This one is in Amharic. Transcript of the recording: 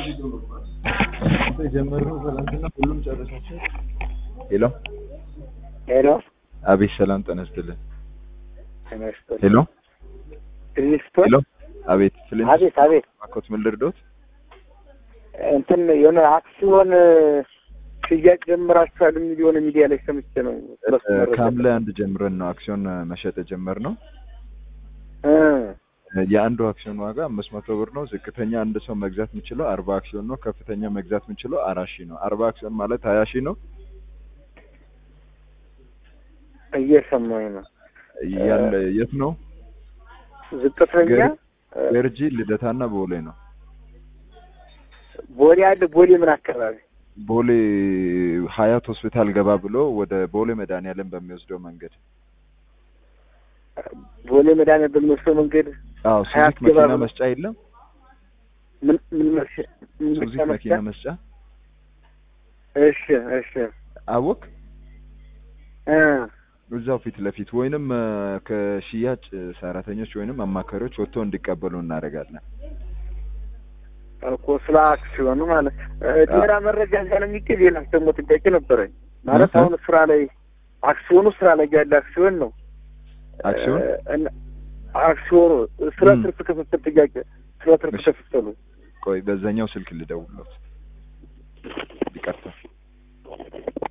የጀመርነው ትናንትና ሁሉም ጨረሳቸው። ሄሎ ሄሎ አቤት፣ ሰላም ጤና ይስጥልን። ተመስገን። ሄሎ ሪስቶን ሄሎ አቤት፣ ስለ አቤት አቤት ማኮት ምን ልርዶት? እንትን የሆነ አክሲዮን ሽያጭ ጀምራችኋል የሚል የሆነ ሚዲያ ላይ ሰምቼ ነው። ስለሱ መረጃ ከሐምሌ አንድ ጀምረን ነው አክሲዮን መሸጥ የጀመርነው። እ የአንዱ አክሲዮን ዋጋ አምስት መቶ ብር ነው። ዝቅተኛ አንድ ሰው መግዛት የሚችለው አርባ አክሲዮን ነው። ከፍተኛ መግዛት የሚችለው አራት ሺህ ነው። አርባ አክሲዮን ማለት ሀያ ሺህ ነው። እየሰማኝ ነው። ያለ የት ነው? ዝቅተኛ ገር- እ ገርጂ ልደታና ቦሌ ነው። ቦሌ አለ። ቦሌ ምን አካባቢ? ቦሌ ሀያት ሆስፒታል ገባ ብሎ ወደ ቦሌ መድኃኒዓለም በሚወስደው መንገድ። ቦሌ መድኃኒዓለም በሚወስደው መንገድ አዎ ሀያት ሱዚክ ገባ መኪና ብሎ- መስጫ የለም? ምን ምን መስ- ምን ሱዚክ መኪና መኪና መስጫ? መስጫ እሺ እሺ አወቅ እ እዛው ፊት ለፊት ወይንም እ፣ ከሽያጭ ሰራተኞች ወይንም አማካሪዎች ወጥተው እንዲቀበሉ እናደርጋለን። እኮ ስለ አክሲዮኑ ማለት እ፣ ሌላ መረጃ እዛ ነው የሚገኝ። ሌላ ደግሞ ጥያቄ ነበረኝ ማለት እ? አሁን ስራ ላይ አክሲዮኑ ስራ ላይ ያለ አክሲዮን ነው። አክሲዮን? እ፣ እና አክሲዮኑ ስለ ም። ትርፍ ክፍፍል ጥያቄ ስለ ትርፍ እሺ። ክፍፍሉ ቆይ በዛኛው ስልክ ልደውልሎት ይቀርታል።